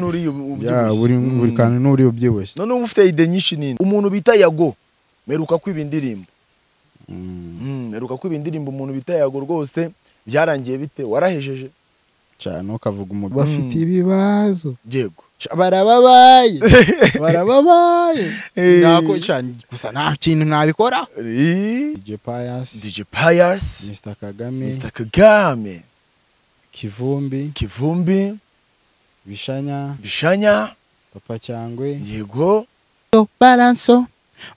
nturiye ya ubyibushye buri buri kantu n'uriya ubyibushye noneho uba ufite ide nyinshi nini umuntu bita yago meruka kwiba indirimbo Mm, Mm, meruka kwiba indirimbo umuntu bita yago rwose byarangiye bite warahejeje cyane ukavuga umuntu Bafite ibibazo yego barababaye barababaye Eh. Nako cyane gusa nta kintu nabikora Eh, DJ Pius dj pius Mr Kagame mr kagame Kivumbi kivumbi Bishanya bishanya Papa Cyangwe yego Balanso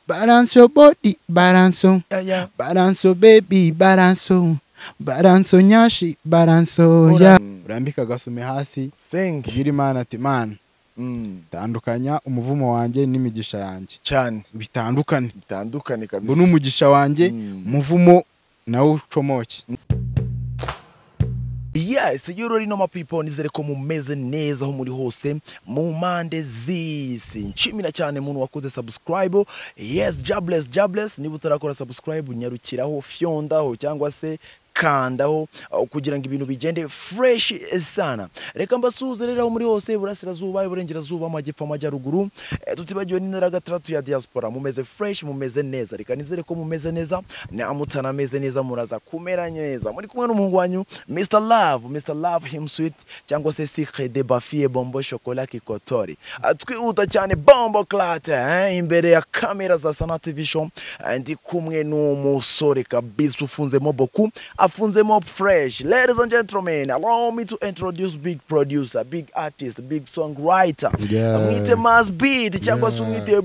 Balanso body balanso yaya balanso baby balanso balanso nyashi balanso Ora- urambika agasume hasi thank you ubwira imana ati mana Mm, tandukanya umuvumo wanjye n'imigisha yanjye cyane bitandukane bitandukane ngo kabisa n'umugisha wanjye Mm. umuvumo nawe ucomoke yes yoro rino mapipo nizere ko mumeze neza aho muri hose mu mpande z'isi nshimira cyane umuntu wakoze subscribe yes jobless jobless niba utarakora subscribe nyarukiraho fyondaho cyangwa se kandaho aho kugira ngo ibintu bigende fresh sana reka mbasuhuze rero aho muri hose iburasirazuba iburengerazuba amajyepfo amajyaruguru Eh, tutibagiwe n'intara gatandatu ya diaspora mumeze fresh mumeze neza reka nizere ko mumeze neza namutana ameze neza muraza kumera neza muri kumwe n'umuhungu wanyu Mr Love Mr Love him sweet cyangwa se Sucre de Bafie Bombo Chocolat Kikotori atwihuta cyane Bombo Clat eh, imbere ya kamera za Sana TV show Eh, ndi kumwe n'umusore kabisa ufunzemo boku afunzemo fresh ladies and gentlemen allow me to introduce big producer big artist big songwriter Yeah. mwite Mass Beat cyangwa se Yeah. umwite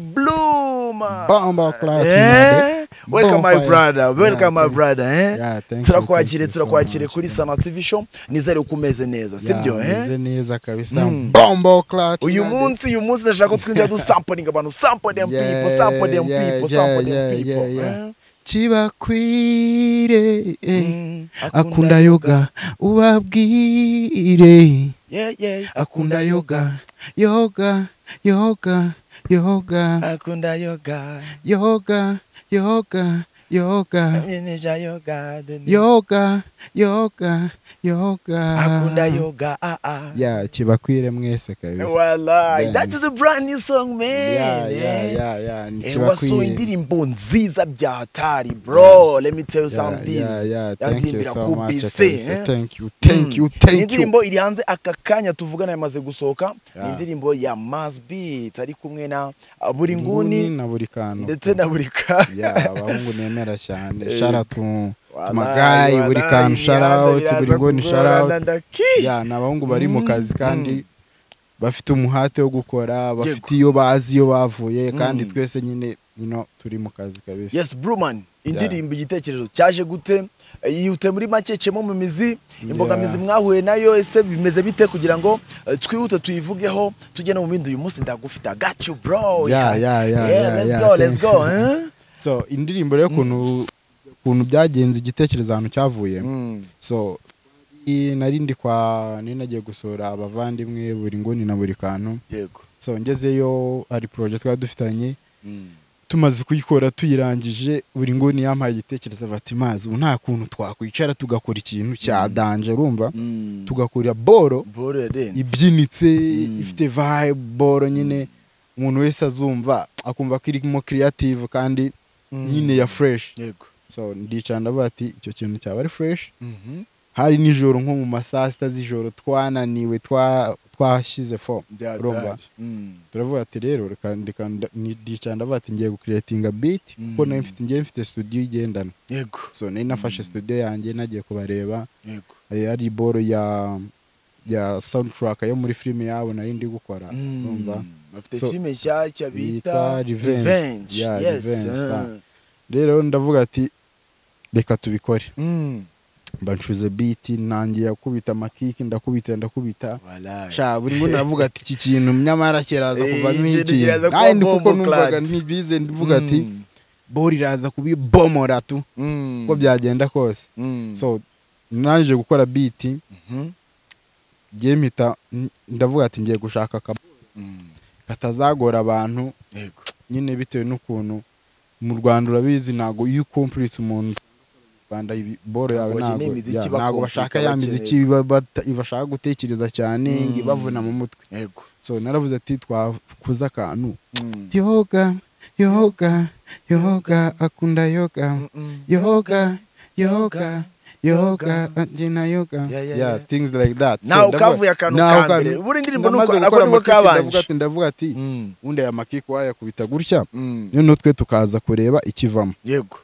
Bluma Bombo Clat, eh? Mr. welcome my Bonfire. brother welcome Yeah, my brother eh? Yeah, thank you, turakwakire thank you so turakwakire much, kuri yeah. sana tv show nizere ko umeze neza sibyo meze eh? neza kabisa Mm. bombo clutch uyu munsi uyu munsi ndashaka ko twinjira dusamplinga abantu sample them Yeah, people sample them yeah, people yeah, sample them yeah, people yeah, yeah. eh? kibakwire eh. Mm, akunda yoga ubabwire yeah, yeah. akunda yoga yoga yoga yoga akunda yoga yoga yoga yoga nyenyesha yoga deni. yoga yoga yoga akunda yoga ah, ah. ya kibakwire mwese kabisa Wallah, Then- that is a brand new song man ya ya eh? ya ya ni Eh, wasohoye kibakwire indirimbo nziza bya hatari bro let me tell you ya something ya ya thank you yaririmbira so ku much BC, kabisa. eh? thank you thank you Iyi thank you indirimbo iri hanze aka kanya tuvugana yamaze gusohoka ni Yeah. indirimbo ya Mass Beat ari kumwe na uh, buri nguni nguni na buri kantu ndetse na buri kanya ya abahungu nemera cyane Eh, shara tu Wallahi, magayi buri wallahi, kantu imihanda shara out biraza buri nguni shara kugorana, out ndaki. ya ni abahungu bari mu Mm, kazi kandi bafite umuhate wo gukora bafite Yego. iyo bazi iyo bavuye kandi Mm. twese nyine nyino turi mu kazi kabisa yes bruman indirimbo igitekerezo cyaje gute yihute muri make cemo mu mizi imbogamizi Yeah. mwahuye nayo ese bimeze bite kugira ngo eh, twihute tuyivugeho tugene mu bindi uyu munsi ndagufite I got you bro Yeah, yeah, yeah, yeah, let's yeah, go let's thank- go eh? so indirimbo rero kuntu kuntu byagenze igitekerezo ahantu cyavuye Mm. so i- nari ndi kwa nari nagiye gusura abavandimwe buri nguni na buri kantu yego so ngezeyo hari poroje twari dufitanye Mm. tumaze kuyikora tuyirangije buri nguni yampaye igitekerezo bati mazi ubu nta kuntu twakwicara tugakora ikintu cya danje urumva Mm. tugakora boro Ball yarenze. ibyinitse Mm. ifite vibe boro nyine umuntu wese azumva akumva ko irimo creative kandi Mm. nyine ya fresh yego so ndicara ndavuga ati icyo kintu cyaba ari fresh hari nijoro nko mu ma saa sita z'ijoro twananiwe twa twashyize fo urumva byatashye Mm. turavuga ati rero reka ndeka nda- ni- ndicara ndavuga ati ngiye gucreatinga beat kuko Mm. nayo mfite ngiye mfite studio igendana yego so nari nafashe studio yanjye nagiye kubareba yego eh, hari boro ya ya soundtrack yo muri filime yabo nari ndi gukora Mm. urumva bafite So- filime nshyashya bita Yitwa Revenge. Revenge. Yeah, Yes, Revenge, eh. sa. rero ndavuga ati reka tubikore Mm. mba nshuze beat nangiye akubita amakiki ndakubita ndakubita Wallah. sha buri ngo navuga ati iki kintu nyamara kiraza Eh, kuvamo iki kintu iki kiraza kuba kandi kuko bombo numvaga clat. ntibize ndavuga ati Mm. bora iraza kubibomora tu Mm. uko byagenda kose Mm. so naje gukora biti Mhm. ngiye mpita n- ndavuga ati ngiye gushaka aka Mm. katazagora abantu yego nyine bitewe n'ukuntu mu rwanda urabizi ntabwo iyo ukumpuritse umuntu mu rwanda ibi- boro yawe Ntabwo ntabwo bakeneye imiziki ya, ntabwo bakumvika, bashaka ya bakeneye- miziki iba- bata- bashaka gutekereza cyane ngo Mm. ibavuna mu mutwe yego so naravuze ati twakuze akantu Mm. yoga yoga yoga akunda yoga Mm-mm. yoga yoga yoga Yoga. agena yoga Yeah, yeah, yeah yeah. things like that So Nawe ndavuga- ukavuye akantu nawe ka akantu- mbere. Buri ndirimbo namaze nuko- ako gukora niko amakipe, kabanje. ndavuga ati- ndavuga ati Mm. undi aya makipe wayakubita gutya Mm. noneho twe tukaza kureba ikivamo yego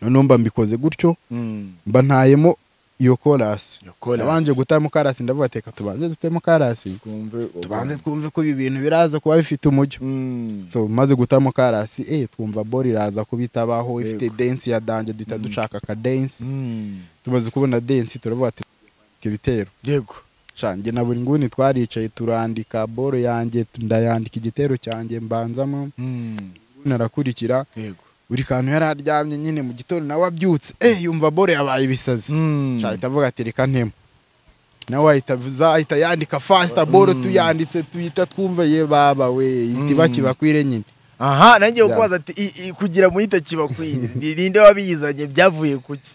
noneho mba mbikoze gutyo Mm. mba ntayemo iyo korasi Yo, chorus. nabanje gutaramo karasi ndavuga ati reka tubanze dutemo karasi Twumve ubu- tubanze twumve ko ibi bintu biraza kuba bifite umujyo Mm. so maze gutaramo karasi eh twumva bori iraza kubitabaho ifite Yego. densi ya danje duhita dushaka ka densi Mm. tumaze kubona densi turavuga ati ibitero yego shanjye na buri nguni twaricaye turandika boro yanjye ndayandika igitero cyanjye mbanzamo Mm. nguni arakurikira yego buri kantu yari aryamye nyine mu gitondo nawe abyutse eh yumva boro yabaye ibisazi Mm. ahita avuga ati reka ntemo nawe ahita avuza ahita yandika fasita boro tuyanditse tuyita twumve ye baba we iti Mm. bakibakwire nyine aha nanjye Yeah. kubaza ati "I- i- kugira mu yita kibakwire ni ninde wabiyizanye byavuye kuki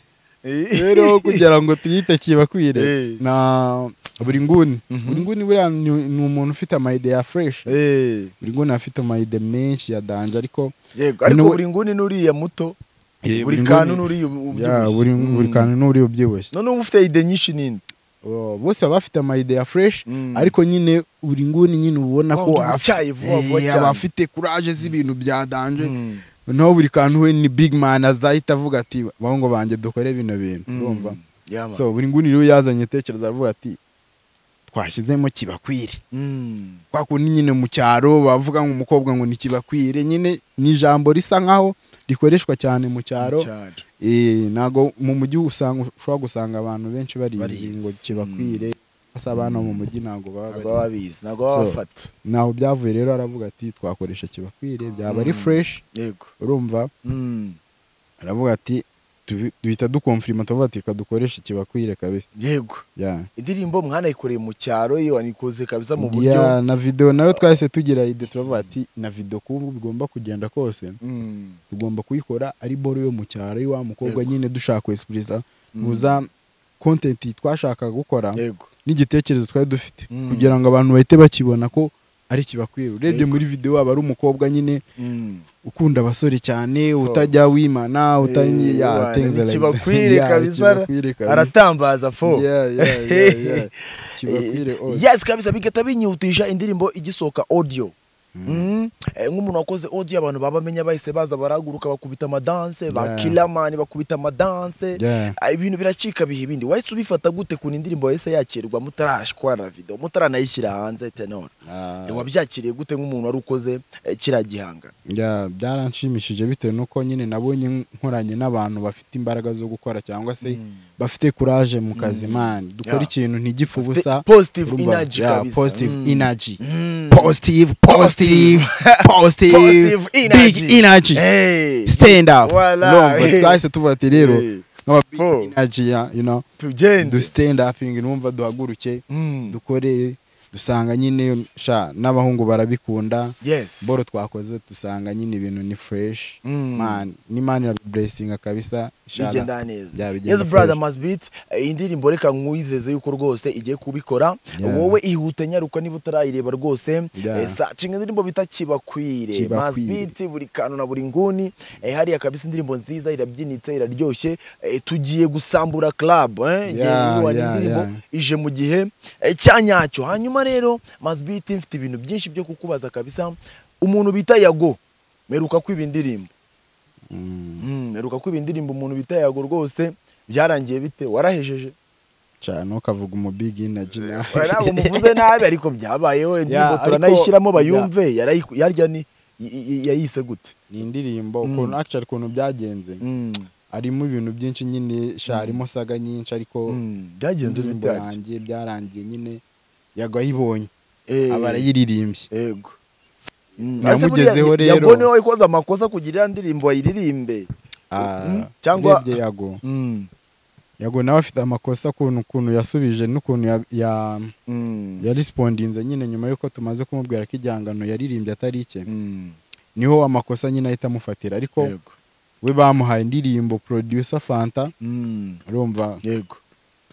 rero kugira ngo tuyite kibakwire Eh. na buri nguni Mhm. buri nguni buriya ni ni umuntu ufite amayide ya fureshi Eh, buri nguni afite amayide menshi ya danje ariko yego ariko Niwe- buri nguni n'uriya muto buri Eh, buri kantu nguni- n'uriya ya, ubyibushye buri buri Mm. kantu n'uri ubyibushye none uba ufite ide nyinshi ninde Oh, bose baba bafite amayide ya fureshi Mm. ariko nyine buri nguni nyine ubona Wa ko wundi utyaye vuba vuba cyane. abafite kuraje z'ibintu bya danje Mm. naho buri kantu we ni big man azahita avuga ati bahungu banjye dukore bino bintu Mm. urumva Yeah, man. so buri nguni rero yazanye itekerezo aravuga ati twashyizemo kibakwire Mm. kwa kundi nyine mu cyaro bavuga ngo umukobwa ngo ni kibakwire nyine ni ijambo risa nkaho rikoreshwa cyane mu cyaro Cyaro. Eh, ntago mu mujyi usanga ushobora gusanga abantu benshi barizi Barizi. ngo kibakwire gusa abana mu mujyi ntago baba ntabwo baba barizi babizi ntabwo So. baba bafata ntaho byavuye rero aravuga ati twakoresha kibakwire byaba ari Mm. fresh yego urumva Mm. aravuga ati tubi- duhita dukomfirima tuvuga ati reka dukoreshe ikibakwire kabisa yego ya indirimbo mwanayikoreye mu cyaro iyo wanikoze kabisa mu buryo Ya, na video nayo twahise tugira ide turavuga ati na video kubu bigomba kugenda kose Mm. tugomba kuyikora ari boro yo mu cyaro ari wa mukobwa Yego. nyine dushaka kwesipuriza Mm. muza kontenti twashakaga gukora yego n'igitekerezo twari dufite Mm. kugira ngo abantu bahite bakibona ko ari kibakwira urebye Yego. muri video waba ari umukobwa nyine Mm. ukunda abasore cyane Oh. utajya wimana Eh, utajya wana, ni kibakwire kabisa aratambaza fo yes kabisa bigahita binyihutisha indirimbo igisohoka audio Mm. Eh, nk'umuntu wakoze audio abantu baba bamenya bahise baza barahaguruka bakubita amadanse ba Yeah. kiramani bakubita amadanse Yeah. Ah, ibintu biracika biha ibindi wahise ubifata gute kuntu indirimbo yahise yakirwa mutarashikora na video mutaranayishyira hanze tenor Eh, wabyakiriye gute nk'umuntu wari ukoze eh, kiriya gihangano byaranshimishije bitewe n'uko nyine nabonye nkoranye n'abantu bafite imbaraga zo gukora cyangwa se bafite kuraje mu kazi mani dukora Yeah. ikintu ntigipfe ubusa positive urumva? energy Yeah, kabisa positive Mm. energy Mm. positive positive positive Positive big energy. energy Hey. stand up Voilà. urumva? twahise tuvuga ati rero Eh, nk'aba big Paul. energy ya, you know du tugende stand uping numva duhaguruke Mm. dukore dusanga nyine sha n'abahungu barabikunda yes boro twakoze dusanga nyine ibintu ni fresh Mm. man n'imana iraburesinga kabisa Inshallah. bigenda neza Yeah, bigenda yes brother fresh. must beat Eh, indirimbo reka nkwizeze yuko rwose igiye kubikora Yeah. wowe ihute nyaruka niba utarayireba rwose Yeah. Eh, sacinga indirimbo bita kibakwire Kibakwire. must beat buri kantu na buri nguni Eh, hariya kabisa indirimbo nziza irabyinitse iraryoshye Eh, tugiye gusambura club eh, igihe Yeah, wibonye yeah, indirimbo yeah. ije mu gihe eh, cya nyacyo hanyuma rero mazbit mfite ibintu byinshi byo kukubaza kabisa umuntu bita yago meruka kwiba indirimbo Mm, Mm, meruka kwiba indirimbo umuntu bita yago rwose byarangiye bite warahejeje sha ntukavuge umu big energy nawe. ntabwo muvuze nabi ariko byabayeho indirimbo ariko- turanayishyiramo yeah. bayumve yarayi- yarya ni y- y- yayise gute ni indirimbo Mm. ukuntu actually ukuntu byagenze Mm, harimo ibintu byinshi nyine sha harimo saga nyinshi ariko mm, byagenze indirimbo bite ati? yanjye byarangiye nyine yagwa ayibonye Eh, aba arayiririmbye yego Mm, Namugezeho ese buriya rero. yago niwe wakoze amakosa kugira indirimbo ayiririmbe Ah, Mm, cyangwa- urebye yago Mm, yago nawe afite amakosa ukuntu ukuntu yasubije n'ukuntu ya- ya- mm, yarisipondinze nyine nyuma y'uko tumaze kumubwira ko igihangano yaririmbye atari ike mm, niho amakosa nyine ahita amufatira ariko yego we bamuhaye indirimbo producer fanta Mm, urumva yego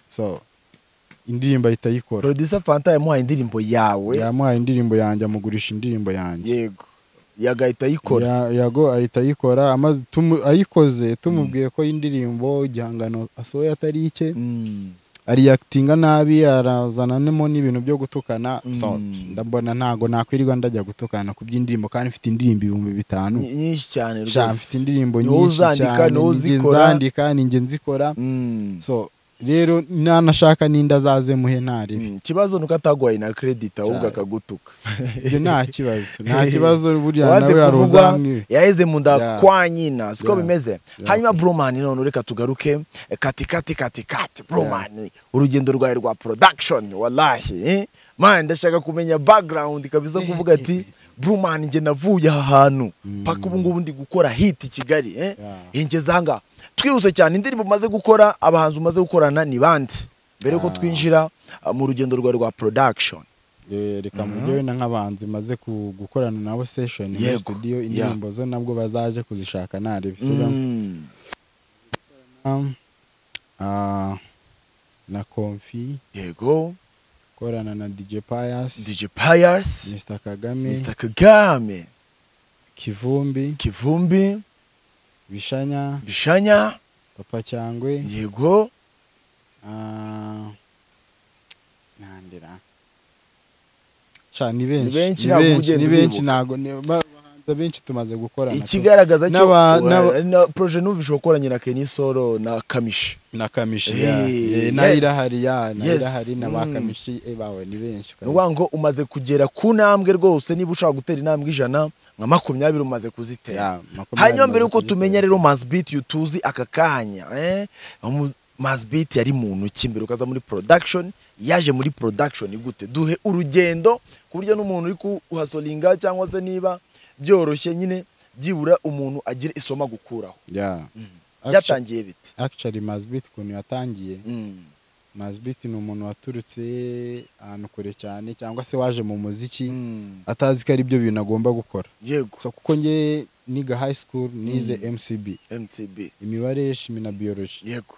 so indirimbo ahita ayikora producer fanta yamuhaye indirimbo yawe yamuhaye indirimbo yanjye amugurisha indirimbo yanjye yego yagahita ayikora Ya- yago ahita ayikora amaze tumu- ayikoze tumubwiye ko indirimbo igihangano asohoye atari ike Mm. ariyakitinga nabi arazanamo n'ibintu byo gutukana Mm. So, ndabona ntago nakwirirwa ndajya gutukana ku by'indirimbo kandi mfite indirimbo ibihumbi bitanu Ny- nyinshi cyane Sha, mfite rwose indirimbo Ni wowe nyinshi uzandika, cyane ni wowe ninjye uzikora. nzandika ninjye nzikora Mm. so rero nanashaka n'inda azazemuhe ntaribi Mm. ikibazo nuko atagwaye na credit ahubwo Cyane. akagutuka ibyo nta kibazo nta kibazo buriya Wanze nawe hari kuvugwa, uzamwibe yaheze mu nda Yeah. kwa nyina siko Yeah. bimeze Yeah. hanyuma bromani none reka tugaruke eh, kati kati kati kati bromani urugendo rwawe rwa production wallahi eh? man ndashaka kumenya background kabisa kuvuga ati bromani nge navuye aha hantu paka ubu ngubu ndi gukora hit i kigali eh? Yeah. ingeze aha ngaha twihuse cyane indirimbo umaze gukora abahanzi umaze gukorana ni bande mbere yuko Ah. twinjira ah, mu rugendo rwawe rwa production Eh, reka mujye wenda nk'abanzi maze ku- gukorana nabo session muri Yego. studio Yeah. indirimbo zo nabwo bazaje kuzishaka ntarebe Mm. na konfi yego gukorana na DJ Pius DJ Pius Mr Kagame Mr Kagame Kivumbi Kivumbi Bishanya Bishanya Papa Cyangwe yego Ah, nandira sha ni Ni benshi benshi ni ntabwo benshi, ugenda ni benshi uribuka. ntabwo ni- ba- abahanzi benshi tumaze gukorana ikigaragaza cyo N'aba- n'aba- na projet nubu ishobora gukoranye na Kenny Solo na Kamishi na kamishi Eh, ya yes. eh, nayirahari ya nayirahari na ba Mm. kamishi eh, bawe ni benshi ni ukuvuga ngo umaze kugera ku ntambwe rwose niba ushaka gutera intambwe ijana nka makumyabiri umaze kuzitera Ya, makumyabiri hanyuma mbere yuko makumyabiri. tumenya rero Mazbeat uyu tuzi aka kanya eh? Mu- Mazbeat yari mu ntoki mbere ukaza muri production yaje muri production gute duhe urugendo ku buryo n'umuntu uri kuhasolinga cyangwa se niba byoroshye nyine byibura umuntu agira isoma gukuraho ya Actu- byatangiye bite actually mazbit ukuntu yatangiye Mm. mazbit ni umuntu waturutse ahantu kure cyane cyangwa se waje mu muziki Mm. atazi ko ari byo bintu agomba gukora yego so kuko nge niga high school nize mcb mcb imibare shimi na biology yego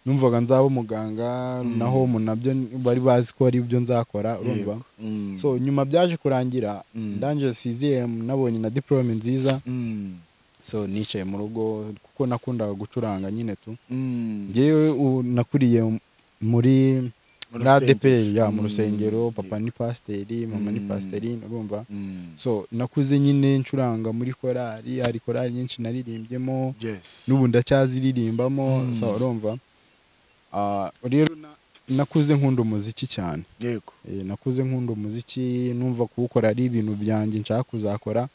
numvaga nzaba umuganga Mm. naho mu nabyo bari bazi ko ari byo nzakora urumva Yego. Mm. so nyuma byaje kurangira Mm. ndangije CZM nabonye na diplome nziza Mm. so nicaye mu rugo kuko nakundaga gucuranga nyine tu Mm. ngewe u- nakuriye m- muri Mu na rusengero. ADPR ya mu Mm. rusengero papa ni pasiteri mama ni Mm. pasiteri urumva Mm. so nakuze nyine ncuranga muri korali hari korali nyinshi naririmbyemo yes n'ubu ndacyaziririmbamo Mm. so urumva Ah, rero na- nakuze nkunda umuziki cyane yego Eh, nakuze nkunda umuziki numva kuwukora ari ibintu byanjye nshaka kuzakora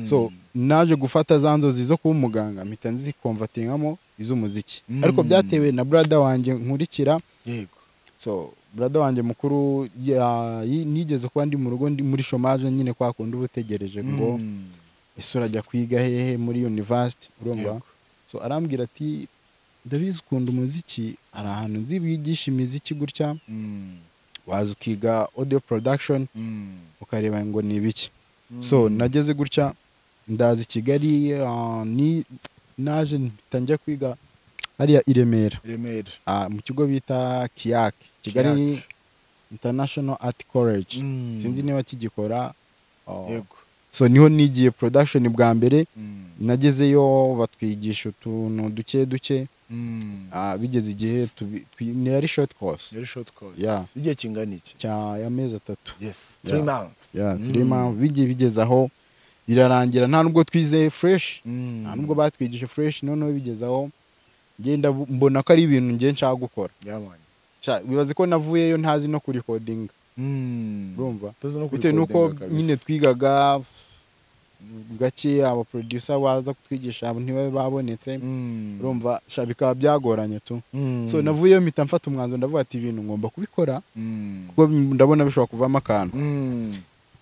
so naje gufata za nzozi zo kuba umuganga mpita nzikomvatingamo iz'umuziki Mm. ariko byatewe na brada wanjye nkurikira yego so brada wanjye mukuru ya- yi- nigeze kuba ndi mu rugo ndi muri shomaje nyine kwa kundi uba utegereje ngo Mm. ese urajya kwiga hehe muri university urumva Yego. so arambwira ati ndabizi ukunda umuziki hari ahantu nzi bigisha imiziki gutya Mm. waza ukiga audio production Mm. ukareba ngo ni ibiki so Mm. nageze gutya ndaza i kigali ah, ni naje mpita njya kwiga hariya i remera remera ah, mu kigo bita kiyak kigali international art college Mm. sinzi niba kigikora ah, yego so niho nigiye production bwa mbere Mm. nagezeyo batwigisha utuntu duke duke Mm. ah, bigeze igihe tubi- twi- ni ari short course Very short course Yeah. igihe kingana iki cya y'amezi atatu yes Yeah. three months ya Mm. turima bigiye bigeze aho birarangira nta nubwo twize fresh Mm. nta nubwo batwigisha fresh noneho bigezaho ngenda bu- mbona ko ari ibintu ngiye nshaka gukora Yeah, man. Sha, wibaze ko navuyeyo ntazi no kurikodinga Mm. urumva Tuzi no bitewe n'uko kurikodinga kabisa. nyine twigaga gake abaproducer baza kutwigisha ntibabe babonetse Mm. urumva sha bikaba byagoranye tu Mm. so navuyeyo mpita mfata umwanzuro ndavuga ati ibintu ngomba kubikora Mm. kuko ndabona bishobora kuvamo akantu Mm.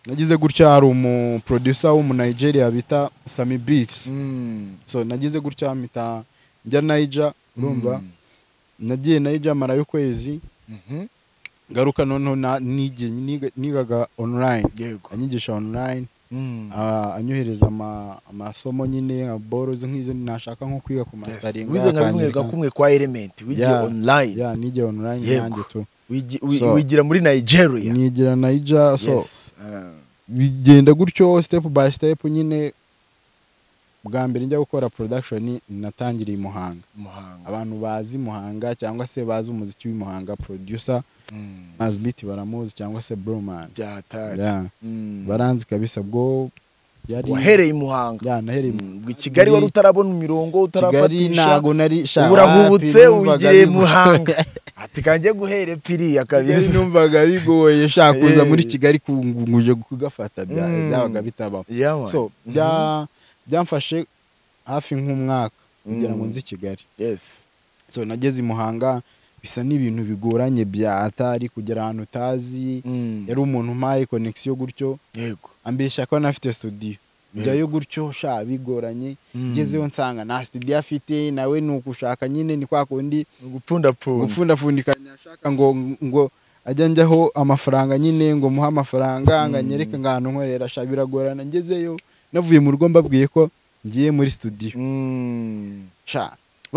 nagize gutya hari umuproducer w'umunigeria bita sami beats Mm. so nagize gutya mpita njya naija urumva Mm. nagiye nayo jamara y'ukwezi Mhm. ngaruka noneho na- nigiye niga- nigaga online yego anyigisha online Mm. ah, anyohereza ama- amasomo nyine nka borozi nk'izo nashaka nko kwiga ku Yes. masaringa wize nka bimwe gakumwe kwa element wigiye Yeah. online ya nigiye online Yego. nanjye tu Wigi- wi- So- wigira muri nigeria nigira naija so Yes. Ah. bigenda gutyo step by step nyine bwa mbere njya gukora production natangiriye i muhanga muhanga abantu bazi muhanga cyangwa se bazi umuziki w'imuhanga producer Mm. Nazbeat baramuzi cyangwa se Broman byataje Yeah. Mm. baranzi kabisa bwo yari wahereye i muhanga ya nahereye mu- Mm. Bwe kigali wari utarabona imirongo Kigali utarafatisha ntago nari sha urahubutse wapi, numvaga wigiriye bigo- muhanga ati kanjye guhere piriya Kigali kabisa numvaga bigoye sha kuza Eh. muri kigali kunguje kugafata bya- Mm. byabaga bitabaho Yeah, man. so Mhm. bya- byamfashe hafi nk'umwaka kugira ngo Mm. nzi i kigali Yes. so nageze i muhanga bisa n'ibintu bigoranye bya atari kugera ahantu utazi Mm. yari umuntu umpaye konegisiyo gutyo yego ambeshya ko anafite studio njyayo gutyo sha bigoranye Mm. ngezeho nsanga nta studio afite nawe ni ukushaka nyine ni kwa kundi gupfundapfunda gupfundapfundikanya ashaka ngo ngo ajya njyaho amafaranga nyine ngo muhe amafaranga Mm. ngo anyereke ngo ahantu nkorera sha biragorana ngezeyo navuye mu rugo mbabwiye ko ngiye muri studio Mm. sha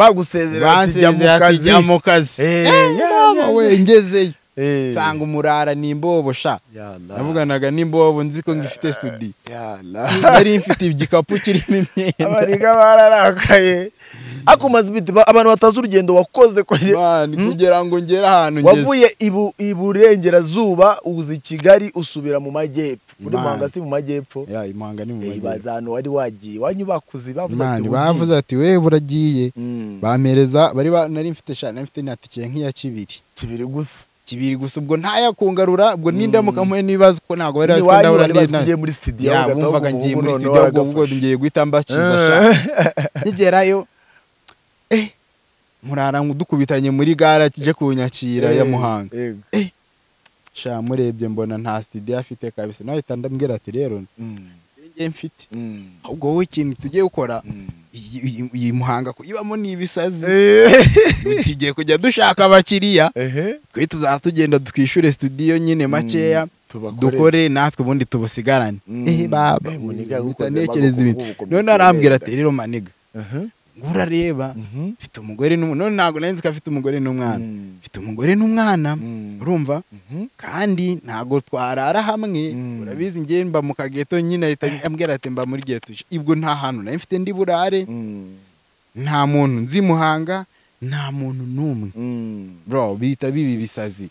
bagusezera ati jya mu Bansezerera ati, kazi "Jya mu kazi Eh, Eh, yeah, mama yeah, we yeah. ngezeyo Eh. nsanga umurara ni imbobo sha Ya Allah. navuganaga n'imbobo nzi ko ngifite studio Ya Allah. nari mfite igikapu kirimo imyenda abariga bararakaye ariko umaze ibiti ba- abantu batazi urugendo wakoze kugera- Mani, Hmm? kugira ngo ngere ahantu ngeze wavuye ibu- iburengerazuba uza i kigali usubira mu majyepfo muri Imana. muhanga si mu majyepfo ya imanga ni mu Eh, majyepfo ibaza ahantu wari wagiye wanyu bakuzi bavuze Mani, ati bavuze "Ugiye." ati we buragiye Mm. bampereza bari ba- nari mfite sha nari mfite na tike nk'iya kibiri kibiri gusa kibiri gusa ubwo ntayakungarura ubwo nindamuka mpuye n'ibibazo ko ntabwo bari bazi ko iwanyu ndahura wari bazi ko n'inawe ugiye muri studio ya bagahita bumvaga bavuga ngiye ubu muri noneho studio ubwo ubwo aragafasha. ngiye guhita mbakiza sha nkigerayo eh murara dukubitanye muri gara kije kunyakira ya Eh, muhanga yego. sha murebye mbona nta studio afite kabisa nahita ndambwira ati rero Mm, njye mfite mm, ahubwo wowe ikintu tugiye gukora mm. iyi- iyi- iyi muhanga kuyibamo ni ibisazi tugiye kujya dushaka abakiriya Ehe. twe tuzaba tugenda twishyure studio nyine makeya Tubakorere. dukore natwe ubundi tubusigarane Mm. Eh, baba Eh, muniga gukoze amaboko, bitanekereza ibintu amaboko none mbese arambwira urenda. ati rero maniga Aha. ngo urareba Mhm. mfite umugore n'umwana none ntabwo nari nzi ko afite umugore n'umwana Mm, mfite umugore n'umwana Mm. urumva mhm. kandi ntabwo twarara hamwe Mm. urabizi njye mba mu kageto nyine ahita ambwira ati mba muri geto ibwo nta hantu nari mfite ndi burare Mm, nta muntu nzi muhanga nta muntu n'umwe mm. bro bihita bibi ibisazi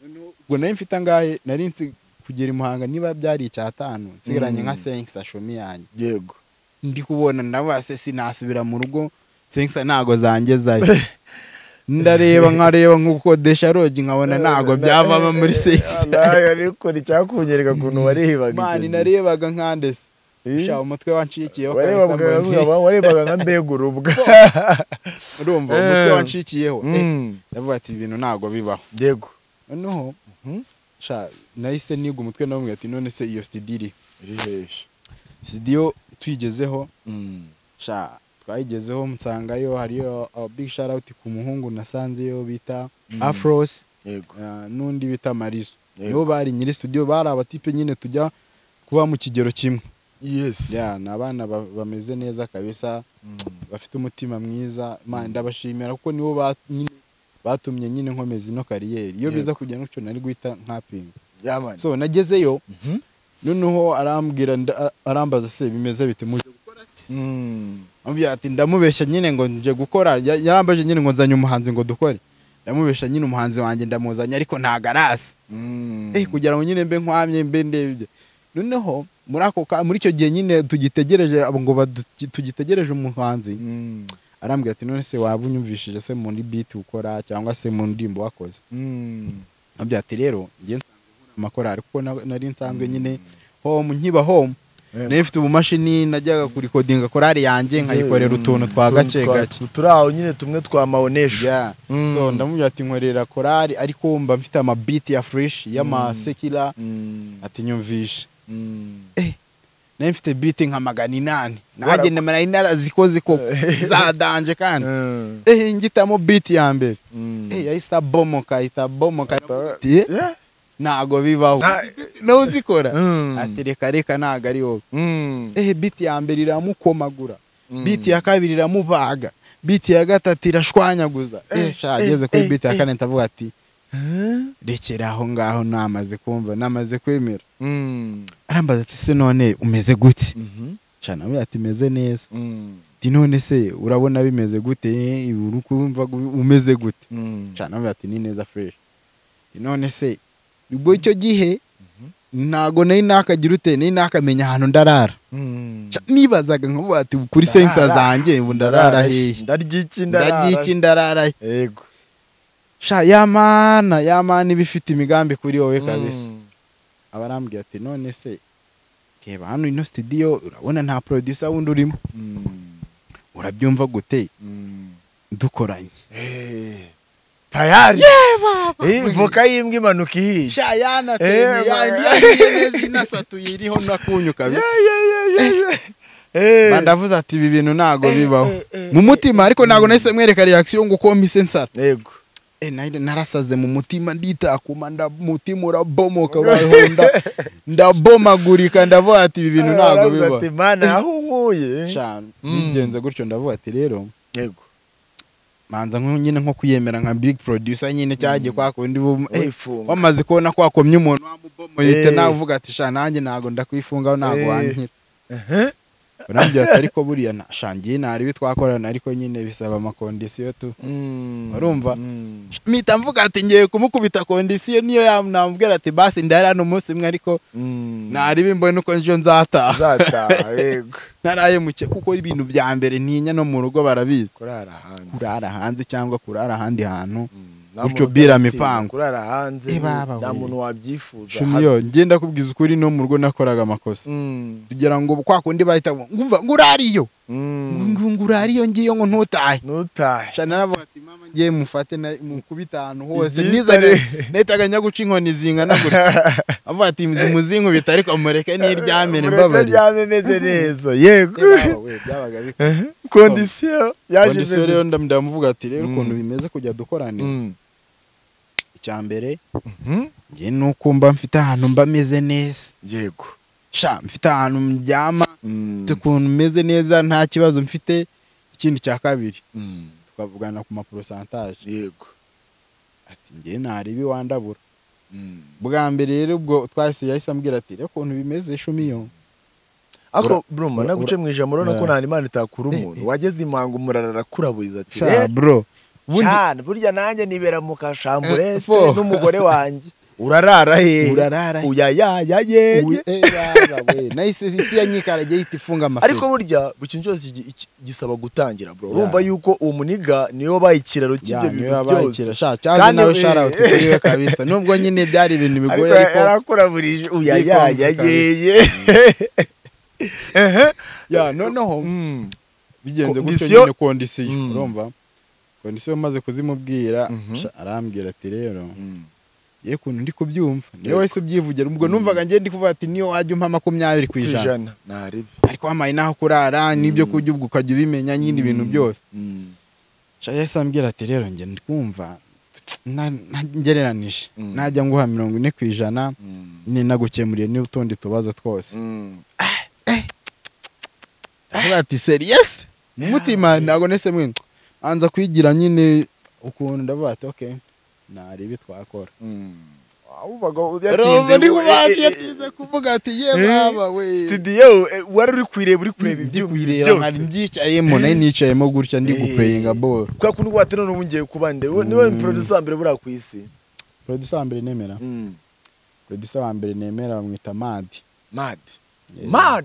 Noneho ubwo nari mfite angahe nari nsi kugera i muhanga niba byari icyatanu nsigaranye Mm. nka senkisa shomi yanjye yego ndi kubona ndabase sinasubira mu rugo senkisa ntago zangezayo ndareba nkareba nk'ukodesha rogi nkabona ntago byavamo muri senkisa nawe ariko icyakunyereka ukuntu warebaga mani icyo gihe. narebaga nkandese sha umutwe wancikiyeho kabisa warebaga mbona nti- nka- warebaga nka mbegurubwa urumva umutwe Eh. wancikiyeho Eh, Mm, ndavuga ati ibintu ntago bibaho yego noneho Mhm. sha nahise niga umutwe namubwira ati none se iyo studio iri iri heshi studio tuyigezeho Mm, sha twayigezeho nsanga hariyo uh, big shout out ku muhungu nasanzeyo bita Mm. afros yego uh, n'undi bita marizo Yego. nibo bari nyiri studio bari abatipe nyine tujya kuba mu kigero kimwe yes ya ni abana ba- bameze neza kabisa Mm. bafite umutima mwiza man ndabashimira kuko nibo ba- nyine batumye nyine nkomeza ino kariyeri iyo Yego. biza kujya n'icyo nari guhita nkapinga Yeah, man. so nagezeyo Mhm. noneho arambwira nda- arambaza se bimeze bite muje gukora se Mm. ambwira ati ndamubeshya nyine ngo nje gukora Ya- yarambaje nyine ngo nzanye umuhanzi ngo dukore ndamubeshya nyine umuhanzi wanjye ndamuzanye ariko ntago araza Mm. eh kugira ngo nyine mbe nkwamye mbe ndebye noneho muri ako ka muri icyo gihe nyine tugitegereje abo ngo badu- tugitegereje umuhanzi Mm. arambwira ati none se waba unyumvishije se muri beat ukora cyangwa se mu ndirimbo wakoze Mm. ambwira ati rero njye nsanzwe nkora amakorari kuko na- nari nsanzwe nyine home nkiba home Eh, nari mfite ubumashini najyaga kurikodinga korari yanjye nkayikorera utuntu twa utuntu gake twa- gake turi aho nyine tumwe twa maonesha Yeah. Mm. so ndamubwira ati nkorera korari ariko mba mfite amabiti ya fresh y'amasekira Mm. ati nyumvishe Mm. nari mfite biti nka magana inani Warakoze. nanjye nari narazikoze koko zadanje kandi Mm. eh ngitamo biti ya mbere Mm. eh yahise abomoka ahita abomoka Ati, eh, Yeah. ntago bibaho Na- nawe uzikora Mm. ati reka reka ntago ari wowe Mm. eh biti ya mbere iramukomagura Mm. biti ya kabiri iramubaga biti ya gatatu irashwanyaguza eh sha ageze kuri biti ya kane ndavuga ati rekera aho ngaho namaze kumva namaze kwemera arambaza ati se none umeze gute cana nawe ati meze neza ati none se urabona bimeze gute uri kumva umeze gute cana nawe ati ni neza fureshi none se ubwo icyo gihe ntago nari nakagira ute nari nakamenya ahantu ndarara nibazaga nkavuga ati kuri sensa zanjye ubu ndarara hehe ndarya iki ndarya iki ndarara he yego sha ya mana ya mana iba ifite imigambi kuri wowe kabisa aba arambwira ati none se reba hano ino sitidiyo urabona nta producer wundi urimo urabyumva gute dukoranye tayari Eh, voka y'imbwa imanuka ihishe sha yana pe Eh, ni ya- ma- ni ya neza inasatuye iriho n'akunyu kabisa Mba ndavuze ati ibi bintu ntago Eh, bibaho eh, eh, mu mutima ariko ntago nahise mwereka reaction ngo uko mise nsara yego Eh, nari- narasaze mu mutima nditakuma nda- mutima urabomoka wahonda ndabomagurika ndavuga ati ibi bintu ntago Aravuga bibaho ati, mana aho unkuye Shana, Mm. bigenze gutyo ndavuga ati rero yego manza nko nyine nko kwiyemera nka big producer nyine cyagiye kwa kundi bu- eh, wifunga wamaze kubona kwakomye umuntu wamubomoyite Eh. nawe uvuga ati sha nanjye ntago ndakwifungaho ntago Eh. wankira urambwira ati ariko buriya na- sha ngiye ntari ibi twakorana ariko nyine bisaba amakondisiyo tu Urumva? mpita mvuga ati ngiye kumukubita kondisiyo niyo yanambwira ati basi ndari hano umunsi umwe ariko ntari bimbone uko njo nzataha zataha yego ntarayemuke kuko ibintu bya mbere ntinya no mu rugo barabizi kurara hanze kurara hanze cyangwa kurara ahandi hantu Mm, nta gutyo muntu bira utagatinya, mipango kurara hanze Eh, baba nta we. muntu wabyifuza shumiyo ngenda kubwiza ukuri no mu rugo nakoraga amakosa Mm, kugira ngo kwa kundi bahita ngo, ngumva ngo urariyo mm, ngo ngo urariyo ngiyo ngo ntutahe ntutahe Sha naravuga ati mama ngiye mufate na- mukubite ahantu hose Ibyitare. nizane nahitaga njya guca inkoni zingana gutya avuga ati muzinkubita ariko mureke niryamire Mureke mbabari aryame meze neza yego byabaga bikora kondisiyo yaje kondisiyo imeze- rero nda- ndamuvuga ati rero Mm. ukuntu bimeze kujya dukorana Mm, icya mbere mhm, nge nuko mba mfite ahantu mba meze neza yego sha mfite ahantu mbyama Mm, mfite ukuntu meze neza nta kibazo mfite ikindi cya kabiri mm, tukavugana ku maporosantaje yego ati nge ntareba iwandabura Mm. bwa mbere rero ubwo twahise yahise ambwira ati rero ukuntu bimeze shumiyo ariko Ura- bruma ura- naguce mu ijambo urabona ko Yeah. nta nimana itakura Eh, umuntu eh. wageze imanga umurara arakuraburiza ati sha bro ubundi cyane burya nanjye nibera mu Eh, kashamburete fo. n'umugore wanjye urarara he urarara he? uyayaya yeye Ubu- eh, yaba we. nahise isi ya nyikarage yita ifunga amafi ariko burya buri kintu cyose gi- gi- gisaba gutangira bro Yeah. urumva yuko uwo muniga niwe wabaye ikiraro cy'ibyo cyane bintu byose yabayikira sha cyaje Kandi nawe we- shout kuri we kabisa nubwo nyine byari ibintu bigoye ariko ariko yarakurabirije Yikonze uyayaya kabisa. yeye ya noneho Mm. bigenze gutyo Kondisiyo. nyine kondisiyo Mm. urumva kondisiyo maze kuzimubwira Mhm. sha, arambwira ati rero Mm. ye kuntu ndi kubyumva niwe Yego. wahise ubyivugira ubwo Mm. numvaga ngiye ndi kuvuga ati niyo wajya umpa makumyabiri ku ijana ijana naribi ariko wampaye n'aho kurara n'ibyo kurya ubwo ukajya ubimenya nyine ibintu byose Mm. sha yahise ambwira ati rero njye ndi kumva na- na- ngereranije Mm. najya nguha mirongo ine ku ijana Mm. nyine nagukemuriye n'utundi tubazo twose Mm. avuga ati seriyesi mutima ntabwo nese mwene anza kwigira nyine ukuntu ndavuga ati oke ntari ibi twakora Mm. wabubaga Urumva yatinze ndi we- kubandi eh, eh, yatinze kuvuga ati ye Eh, baba we studio eh, wari uri kuyireba uri kureba Ndi ibyuma kuyireba, nkari byose mbyicayemo nayo nicayemo gutya ndi Eh. gupureyinga bolo kubera ko nubwo waterana ubu ngiye kuba ndewe niwe Mm. producer wa mbere buriya ku isi producer wa mbere nemera Mm. producer wa mbere nemera bamwita madi mad Eh, mad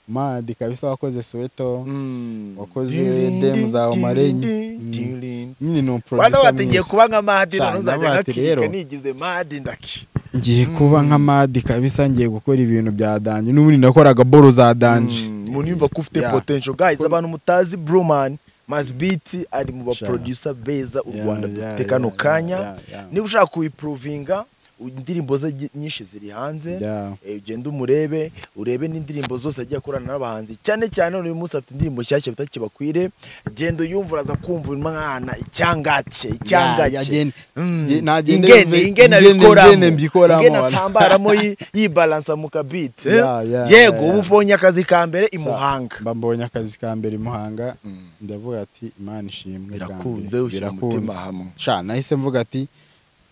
madi kabisa wakoze suweto Mm. Wakoze Dilindi, demu za Omare. dilindi, Mm. dilindi. nyine ni Wanda umuproducer wategeye mwiza kuba nka madi Cyane, none uzajya nabaye ati ngakirika rero. nigize madi ndaki ngiye kuba nka madi kabisa ngiye gukora ibintu bya danje n'ubundi nakoraga bolo za danje Mm, umuntu yumva ko ufite Yeah. potential guys Ko- abantu mutazi brumani mazibiti ari mu Sha. baproducer beza u Yeah, rwanda yeah, dufite yeah, kano yeah, kanya yeah, yeah. niba ushaka kuyiprovinga indirimbo ze gi- nyinshi ziri hanze Yeah. Eh, ugende umurebe urebe n'indirimbo zose agiye akorana n'abahanzi cyane cyane none uyu munsi afite indirimbo nshyashya bita kibakwire genda uyumva uraza kumva umwana icyangake Ya- icyangake yagenda- Mm. ye- nagende ingene yumve- ingene ingene- abikoramo ingene mbikoramo, ingene wala. atambaramo yi- yibalansa mu kabiti eh? Yeah, yeah, yego ubu yeah, yeah. ubonye akazi ka mbere i Sa- muhanga mba mbonye akazi ka mbere i muhanga Mm. ndavuga ati imana ishimwe bwa mbere, Birakunze, ushyira umutima hamwe. sha nahise mvuga ati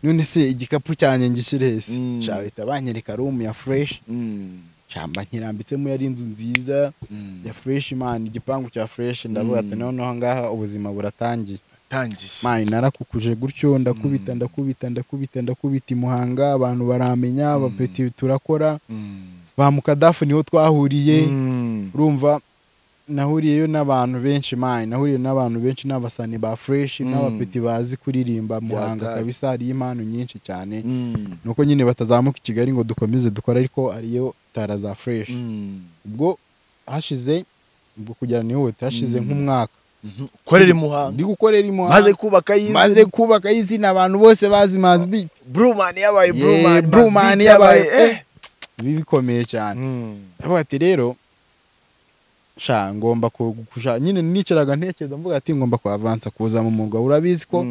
none se igikapu cyanjye ngishyire hese bahita banyereka rumu ya fureshi cyamba nkirambitsemo yari inzu nziza ya fureshi mani igipangu cya fureshi ndavuga ati noneho ngaha ubuzima buratangiye tangiye mani narakukuje gutyo ndakubita ndakubita ndakubita ndakubita i muhanga abantu baramenya abapeti turakora ba mukadafu niho twahuriye urumva nahuriyeyo n'abantu benshi mani nahuriye n'abantu benshi n'abasani ba fureshi n'abapeti bazi kuririmba muhanga kabisa hariyo impano nyinshi cyane ni uko nyine batazamuka i kigali ngo dukomeze dukore ariko hariyo tara za fureshi ubwo hashize ubwo kugera nihute hashize nk'umwaka ukorera imuhanga ndi gukorera imuhanga maze kubaka iyi maze kubaka izina abantu bose bazi mazi biti burumani yabaye yeee burumani yabaye eh ibi bikomeye cyane aravuga ati rero sha ngomba kugusha nyine nicaraga ntekereza mvuga ati ngomba kuhavansa kuza mu murwa urabizi ko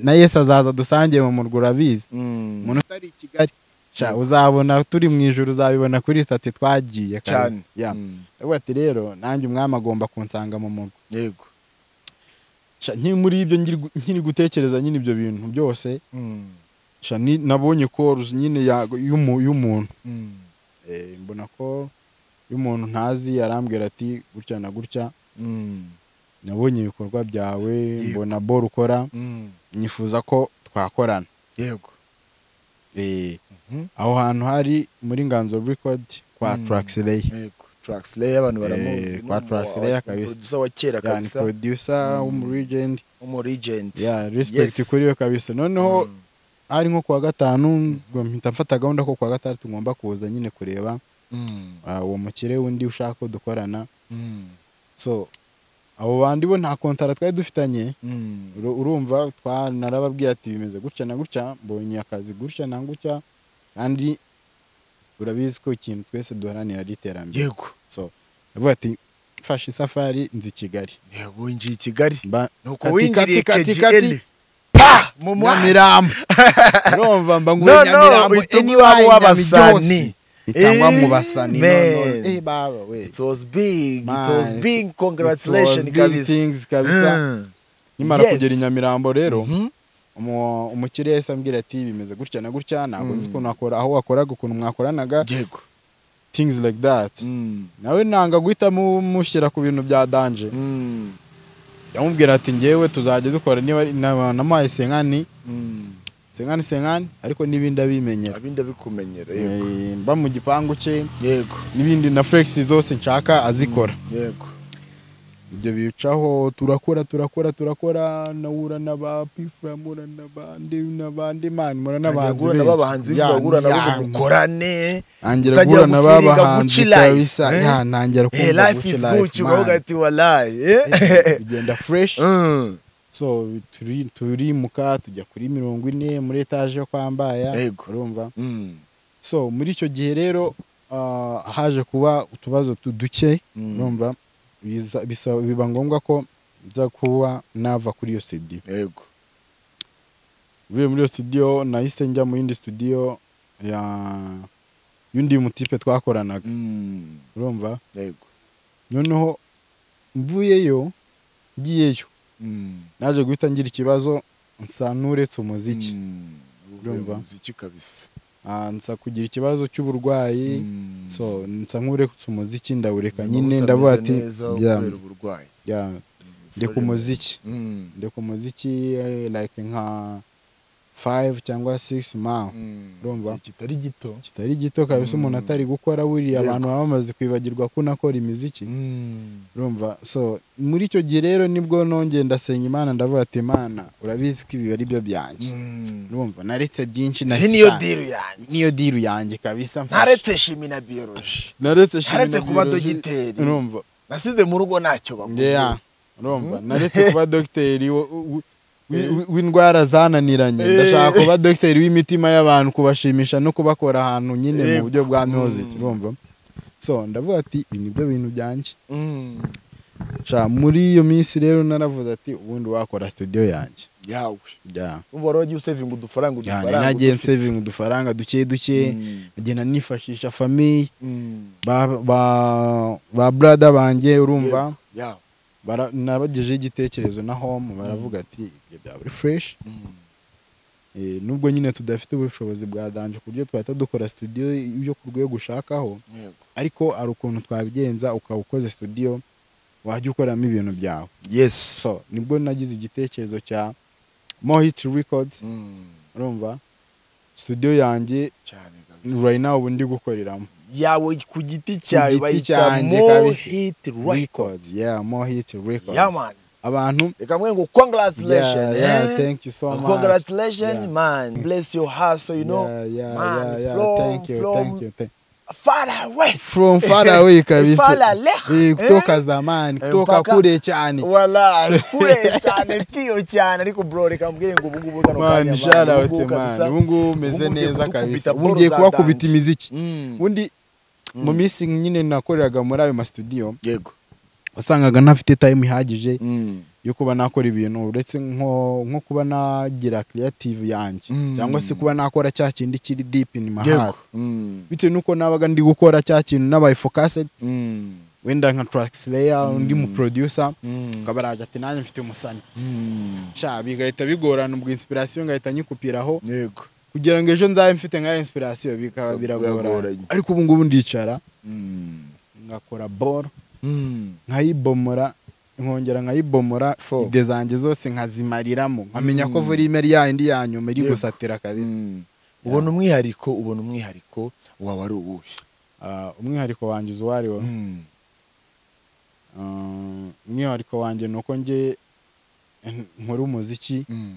na yesi azaza dusangiye mu murwa urabizi umuntu utari i kigali sha uzabona turi mu ijoro uzabibona kuri sitati twagiye cyane aravuga ati rero nanjye umwami agomba kunsanga mu murwa yego muri ibyo nkiri gutekereza nyine ibyo bintu byose nabonye koruzi nyine y'umuntu mbona ko iyo umuntu ntazi arambwira ati gutya na gutya nabonye ibikorwa byawe mbona boro ukora nyifuza ko twakorana yego aho hantu hari muri nganzo rekodi kwa turakireyi turakireyi abantu baramuzi kwa turakireyi kabisa producer wa kera ni kabisa producer w'umurigendi umurigenti respekiti kuri yo kabisa noneho hari nko kuwa gatanu mpita mfata gahunda ko kuwa gatandatu ngomba kuza nyine kureba uwo mukire undi ushaka ko dukorana so abo bandi bo nta kontara twari dufitanye urumva narababwiye ati bimeze gutya na gutya mbonye akazi gutya na gutya kandi urabizi ko ikintu twese duharanira ari iterambere yego so ndavuga ati mfashe isafari nzi i kigali yego winjiye i kigali Mba- nuko kati, winjiriye kati, kati, kgn kati, pa mu mwanya nyamirambo urumva mba ngo No, no, nyamirambo uhita any uba wine uw'abasani. nyamiryose. itangwa mu Eh, basani man. none. Eh, baba we it was big it Man, was it- big congratulations It was big kabisa things kabisa Mm. nimara Yes. kugera i nyamirambo rero Mhm. umu- umukire yahise ambwira ati bimeze gutya na gutya ntabwo nzi ukuntu wakora aho wakoraga ukuntu mwakoranaga yego things like that Mm. nawe nanga guhita mu- mushyira ku bintu bya danje Mm. yamubwira ati ngewe tuzajya dukora niba ari- na- namuhaye senkani Mm. senkani senkani ariko n'ibindi abimenyera abindi abikumenyera yego Eh, mba mu gipangu cye yego n'ibindi na furexi zose nshaka azikora yego ibyo bicaho turakora turakora turakora nawura n'aba pifura mura n'abandi n'abandi mani mura Tangira n'abanzi guhura n'abahanzi Ya, w'ibizagura nabo ya, mukorane ntangira utangira guhura naba gufiringa bahanzi guci live, kabisa eh? ya ntangira Eh, kumva life is good ukavuga mani. ati walayi Eh, bigenda fresh Mm. so turi- turimuka tujya kuri mirongo ine muri etaje yo kwa Mbaya Yego. urumva Mm. so muri icyo gihe rero ah, haje kuba utubazo tu- duke Mm. urumva biza- bisa- biba ngombwa ko nza kuba nava kuri iyo studio yego uvuye muri iyo studio nahise njya mu yindi studio ya y'undi mutipe twakoranaga Mm. urumva yego noneho mvuyeyo ngiyeyo Mm. naje guhita ngira ikibazo nsa n'uretse umuziki Mm. Urumva? umuziki kabisa Ah, nsa kugira ikibazo cy'uburwayi Mm. so nsa nk'uretse umuziki ndawureka Ubuzima nyine butameze ndavuga ati neza "Yeah, kubera uburwayi yeah, ndeka Sorry. umuziki Mm. ndeka umuziki eh, like nka 5 cyangwa 6 months Mm. urumva? Igihe kitari gito kitari gito kabisa umuntu atari gukora buriya Yego. abantu baba bamaze kwibagirwa ko unakora imiziki Mm. urumva so muri icyo gihe rero nibwo nongeye ndasenga imana ndavuga ati imana urabizi ko ibi ari byo byanjye Mm. urumva naretse byinshi iyi niyo cyane. diru yanjye niyo diru yanjye kabisa mfashe. ntaretse shimi na biyoroji naretse shimi ntaretse na kuba biology. dogiteri urumva nasize mu rugo ntacyo baguze Yeah, urumva naretse kuba dogiteri wo- wo- wi- wi- w'indwara zananiranye Eh. ndashaka kuba dogiteri w'imitima y'abantu kubashimisha no kubakora ahantu nyine mu buryo bwa Mm. music urumva so ndavuga ati ibi ni byo bintu byanjye Mm. Sha, muri iyo minsi rero naravuze ati ubundi wakora studio yanjye yawe Yeah. umva wari wagiye usevinga udufaranga Yani udufaranga nagiye udufite. nseving udufaranga duke duke Mm. ngenda nifashisha famiye Mm. ba ba- ba brada banjye urumva Yego. yawe bara- nabagejeho igitekerezo na home baravuga ati ibyo byaba ari fresh Mm. nubwo nyine tudafite ubushobozi bwa danje ku buryo twahita dukora studio yo ku rwego ushakaho ariko hari ukuntu twabigenza ukaba ukoze studio wajya ukoramo ibintu byawe yes so nibwo nagize igitekerezo cya mohit records urumva studio yanjye cyane kabisa right now ubu ndi gukoreramo yawe ku giti cyawe giti bayita cyanjye mo kabisa. hit record records yeah mohit records yeah man abantu reka mwe ngo congratulations yeah, yeah, eh? thank you so much congratulations Yeah. man bless your heart so you know yeah, yeah, man, yeah, yeah. from- thank you from- thank you thank far away from far away far kabisa away Eh, eh? kutoka zamani kutoka Mpaka- kule cyane wala kure cyane pio cyane ariko bro reka mbwire ngo ubu ngubu kano man shout ubu out ngubu man kabisa. ubu ngubu umeze ubu ngiye neza kudukubita kabisa ball ubu ngiye za kuhakubita dance. imiziki Mm. undi mu minsi nyine nakoreraga muri ayo mastudiyo yego wasangaga ntafite time ihagije Mm. yo kuba nakora ibintu uretse nko nko kuba nagira creative yanjye Mm. cyangwa se kuba nakora cya kindi kiri deep in my heart yego Mm. bitewe n'uko nabaga ndi gukora cya kintu nabaye focused Mm. wenda nka tracks layer undi mu producer Mm. akaba araje ati nanjye mfite umusani Mm. sha bigahita bigorana ubwo inspiration ngahita nyikupiraho yego kugira ngo ejo nzabe mfite nka inspiration bikaba Biragoranye. biragorana ariko ubu ngubu ndicara Mm. ngakora ball Mm. nkayibomora nkongera nkayibomora Four. ide zanjye zose nkazimariramo nkamenya ko Mm. vorimeri yayindi ya nyuma iri Yego. gusatira kabisa Mm. ubona umwihariko ubona umwihariko wawe ari uwuhe Ah, umwihariko wanjye uzi uwari wo Mm. Ah, umwihariko wanjye ni uko njye eh, nkora umuziki Mm.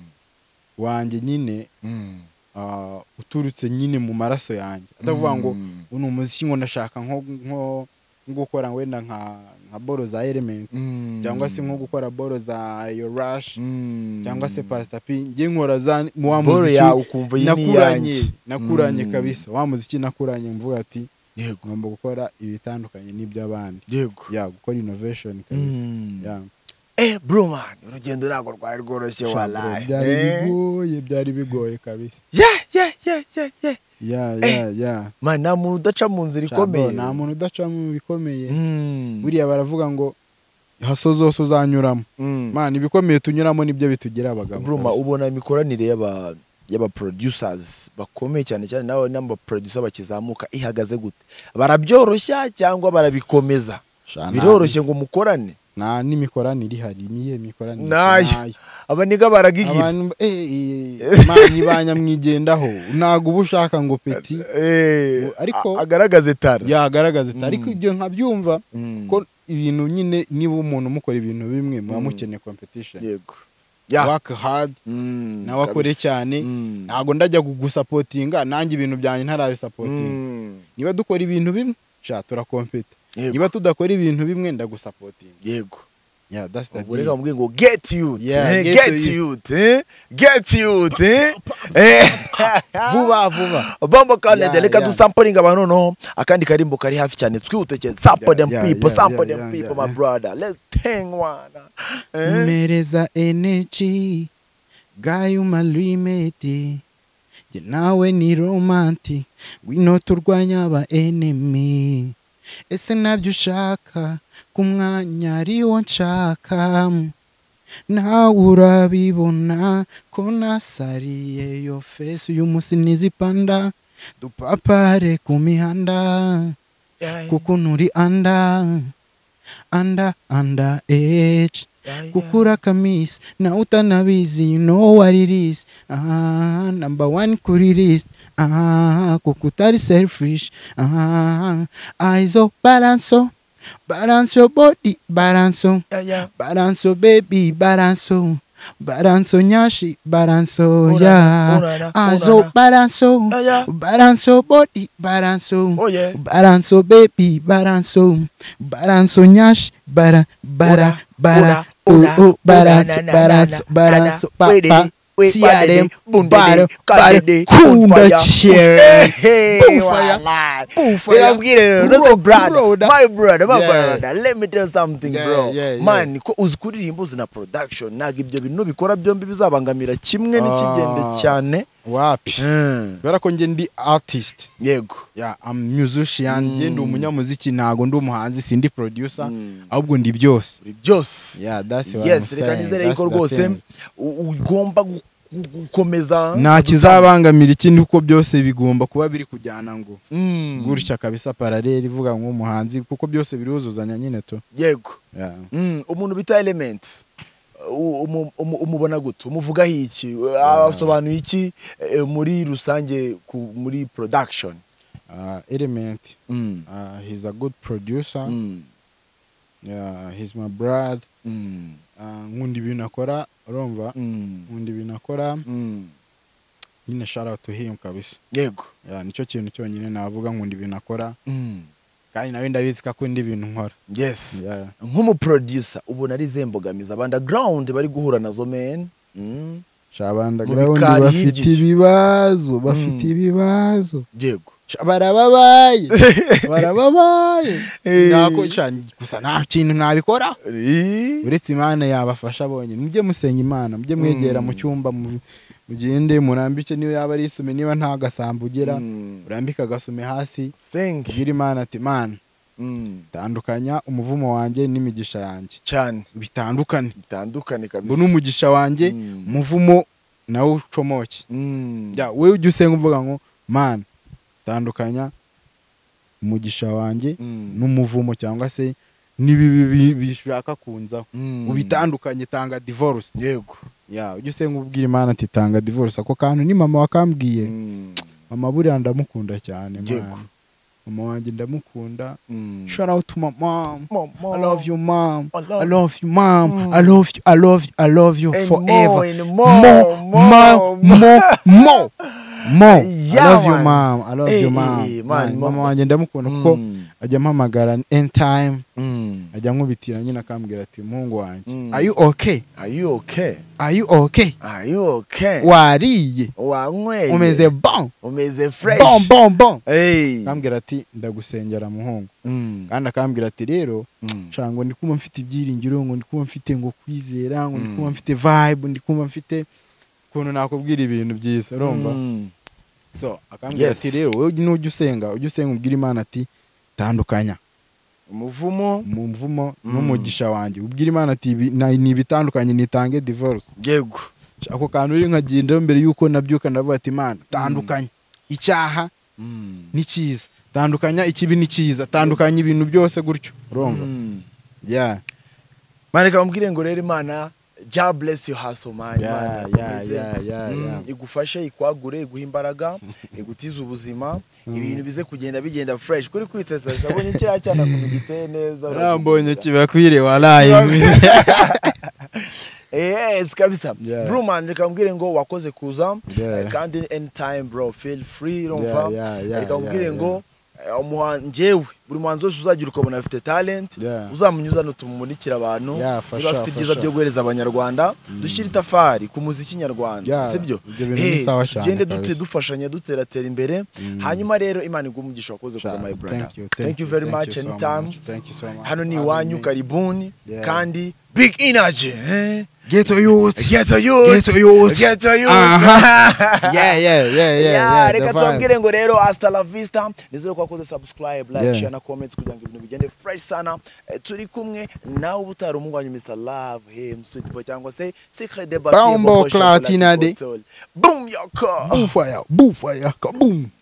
wanjye nyine Mm. ah, uturutse nyine mu maraso yanjye atavuga ngo Mm. ubu ni umuziki ngo ndashaka nko nko nko gukora wenda nka nka boro za element Mm. cyangwa se nko gukora boro za yorash Mm. cyangwa se pasita pi njye nkora za wa Ball muziki yawe ukumva iyi ni nakuranye iyanjye. nakuranye Mm. kabisa wa muziki nakuranye mvuga ati yego ngomba gukora ibitandukanye n'iby'abandi yego ya gukora innovation kabisa Mm. ya Eh bro man urugendo ntabwo rwari rworoshye Shabro, walayi byari bigoye byari bigoye kabisa ya ya ya man nta muntu udaca mu nzira Shabro, ikomeye nta muntu udaca mu bikomeye Mm. buriya baravuga ngo haso zose uzanyuramo Mm. mana ibikomeye tunyuramo nibyo bitugira abagabo Bruma kabisa. ubona imikoranire y'aba y'aba producers bakomeye cyane cyane nawe n'aba producer bakizamuka ihagaze gute barabyoroshya cyangwa barabikomeza Sha, biroroshye ngo mukorane nta n'imikoranire ihari niye mikoranire Nayo. abaniga baragigira abantu eh, eh, mani ba nyamwigendaho ntabwo uba ushaka ngo peti Eh, Ariko- a- agaragaze tara yagaragaza Mm. ariko ibyo nkabyumva Mm. ko ibintu nyine niba umuntu mukora ibintu bimwe muba mukeneye competition yego ya work hard Mm, nawe akore kabisa. cyane Mm. ntabwo ndajya kugusapotinga nanjye ibintu byanjye ntarabisapotinga Mm. niba dukora ibintu bimwe sha turakompeta Yego. niba tudakora ibintu bimwe ndagusapotinga yego yeah that's the ubwo deal reka mubwire ngo get youth Yeah, eh, get get to youth eh, get youth eh. Eh. vuba vuba Bombo Clanet Yeah, reka yeah. dusampalinga abantu noneho akandi karimbo kari hafi cyane twihute cyane sample them yeah, people yeah, sample yeah, them yeah, people yeah. my brother let's hang one eh? mereza energy gayo malimeti jye nawe ni romanti wino turwanya aba enemy ese nabyo ushaka ku mwanya ariwo nshaka nawe urabibona ko nasariye yo fesi uyu munsi nizipanda dupapare ku mihanda Yeah, kuko nturi anda anda anda age yeah, yeah. kukura kamis na utanabizi you know what it is ah, number one kuri list ah, kukutari selfish ah, aizo balanso balanso body balanso Yeah, yeah. balanso baby balanso balanso nyashi balanso Urara, urara, ya aizo urara. balanso Yeah, yeah. balanso body balanso Oh, yeah. balanso baby balanso balanso nyash bara bara bara oh Ora, oh ora, balanso na, na, balanso na, na, balanso na, papa wedede, we- siarem badede, bundede, bara bara kadede, kunda bonfire. chere Hey, bonfire wallah. bonfire. Reka mbwire rero, that's a Bro- brother. brother. My brother, my Yeah. brother. Let me tell something, Yeah, bro. yeah, yeah. Man, ko uzi kuririmba uzi na production ntabwo ibyo bintu bikora byombi bizabangamira kimwe n'ikigende Ah. cyane wapi Mm, bara ko njye ndi artist yego ya am musician njye ndi umunyamuziki ntago ndi umuhanzi sindi producer Mm. ahubwo ndi byose buri byose yeah that's what yes I'm reka saying nizere that's yuko the rwose thing. u- ugomba gu- gukomeza nta kizabangamira ikindi kuko byose bigomba kuba biri kujyana ngo gutya kabisa paraleli ivuga nk'umuhanzi kuko byose biruzuzanya nyine tu yego Yeah. Mm, umuntu bita elementi umubona gute umuvugaho iki asobanuye iki eh, muri rusange ku- muri production Uh, element uh, he's a good producer yeah, he's my brad uh, nkunda ibintu akora urumva nkunda ibintu akora nyine shout out to him kabisa yego yeah, nicyo kintu cyonyine navuga nkunda ibintu akora kandi nawe ndabizi ko akunda ibintu nkora yes Yeah. nk'umuproducer ubona ari izihe mbogamizi abandagrawundi bari guhura nazo men Mm, shabandaground bikari bafite hirya. ibibazo bafite Mm. ibibazo yego Sha- barababaye barababaye Eh. Nako- sha, gusa nta kintu nabikora Eh, uretse imana yabafasha bonyine mujye musenga imana mujye mwegera mu cyumba mu- mugende murambike niyo yaba ari isume niba nta gasambo ugera Mm. urambike agasume hasi thank you. ubwire imana ati mana Mm, tandukanya umuvumo wanjye n'imigisha yanjye cyane bitandukane bitandukane ngo kabisa n'umugisha wanjye Mm. umuvumo nawe ucomoke Mm, Ya, wowe ujya usenga uvuga ngo mana tandukanya umugisha wanjye mm, n'umuvumo cyangwa se n'ibibi bi- bishaka kunzaho mm. ubitandukanye tanga divorce yego ya ujya usenga ubwira imana ati tanga divorce ako kantu ni mama wakambwiye Mm, mama buriya ndamukunda cyane Yego. mwana. mama wanjye ndamukunda mm. shout out to my mom Mama. I love you mom I love- I love you mom I love you I love you I love you And more, forever and more more more more more I Yeah, love you man. mom I love you Eh, mom eh, man, Man, mama mama. wanjye ndamukunda kuko ajya ampamagara in time ajya ankubitira nyine akambwira ati muhungu wanjye Mm. are you okay Are you okay? are you okay Are you okay? wariye Wanyweye? umeze bon umeze fresh. bon bon bon Hey. akambwira ati ndagusengera muhungu Mm. kandi akambwira ati rero Mm. nshaka ngo ndi kumva mfite ibyiringiro ngo ndi kumva mfite ngo kwizera ngo ndi Mm. kumva mfite vibe ndi kumva mfite ukuntu nakubwira ibintu byiza urumva Mm. so akambwira Yes. ati rero wowe nujya usenga ujya usenga ubwira imana ati tandukanya umuvumo mu mvumo Mm. n'umugisha wanjye ubwira imana ati "Ibi- na- ni ibitandukanye nitange divorce yego ako kantu rero nkagenda mbere y'uko nabyuka ndavuga ati imana tandukanya icyaha Mm. n'icyiza tandukanya ikibi n'icyiza tandukanya ibintu byose gutyo urumva Mm. yeah mani kamubwire ngo rero imana ja bless you haso mani Yeah, Imana yeah, ikomeze, yeah, yeah, mm, yeah. igufashe ikwagure iguhe imbaraga igutize ubuzima ibintu bize kugenda bigenda fresh kuri kwitesesha abonye kiriya cyana kumenya giteye neza urambonye uragikunda. kibakwire waraye yes kabisa Yeah. bro man reka mbwire ngo wakoze kuza Yeah. eh, kandi anytime bro feel free Yeah, urumva yeah, yeah, reka mbwire yeah, ngo eh, umuha- njyewe buri muhanzi wese uzagira ukabona afite talent Yeah. uzamenya uzana tumumurikira abantu Yeah, for niba sure, afite for ibyiza sure. byo guhereza abanyarwanda dushyire itafari ku muziki nyarwanda Yeah, sibyo ibyo bintu ni sawa cyane tugende dute kabisa. dufashanya duteratera imbere hanyuma rero imana iguhe umugisha wakoze kuza my brother thank you very much anytime hano ni iwanyu karibuni Yeah. kandi big energy eh? geto youth Get to you. Get to youth. Get to youth. Aha. yeah yeah yeah yeah Yeah, yeah reka the vibe. tubabwire ngo rero hasta la vista nizere ko wakoze subscribe like Yeah. share na comments kugira ngo ibintu bigende fresh sana Eh, turi kumwe nawe ubutari umugwanyu misa love him sweet boy cyangwa se secret de Bombo Cloud Tinade. boom your car Boom fire, boom fire, kaboom.